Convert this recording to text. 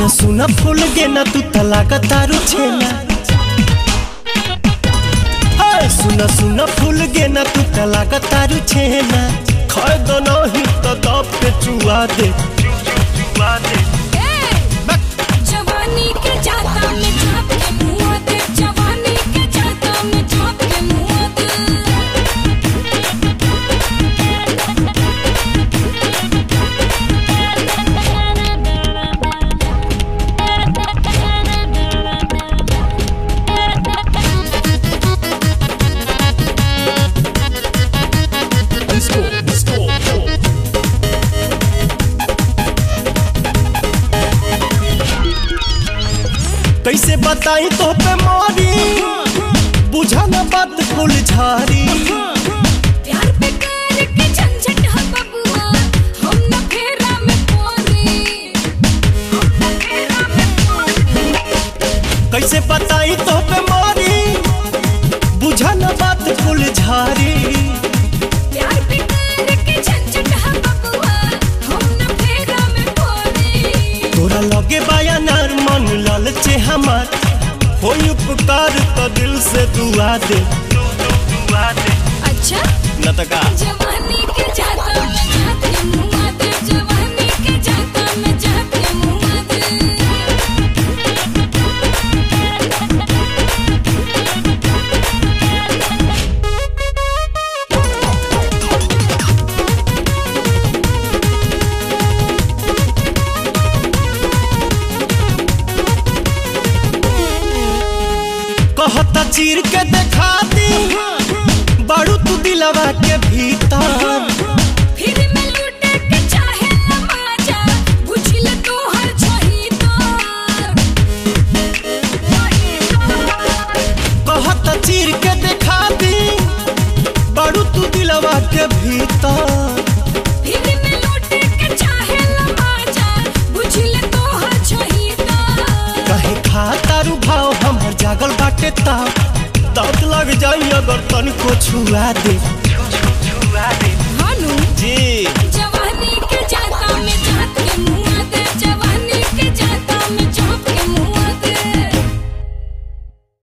सुना सुना फूल गे ना तू तलाका तारू छेना हाय सुना सुना फूल गे ना तू तलाका तारू छेना खाए दो नहीं तो दब के चुआ दे चुआ दे जवानी के जाता में झाँप के मुँह दे जवानी के जाता में झाँप के मुँह दे कैसे बताई तो पे मारी बुझा ना बात फूल झारी प्यार पे कर के झंझट है बबुआ हम न फेरा में पोरी हम न फेरा में पोरी कैसे बताई तो पे मारी बुझा ना बात फूल झारी प्यार पे कर के झंझट है बबुआ हम न फेरा में पोरी तोरा लगे बाया नार मन लालचे हमार होई उपकार तो दिल से दुआ दे दुआ दे अच्छा न त का जवानी के जाता में झाँप के मुँह दे जवानी के जाता में झाँप के मुँह दे कहता चीर के देखा दी बाड़ू तू दिलवा के भीतर फिर मैं लूटे के चाहे नमाजा बुझल तो हर छही कहता चीर के देखा दी बाड़ू तू दिलवा के भीतर फिर मैं लूटे के चाहे नमाजा बुझल तो हर छही कहे खाता रू भाव हमर जागल बाटे ताव दांत लग जाई अगर तनिको छुआ दे छुआ दे हानू जी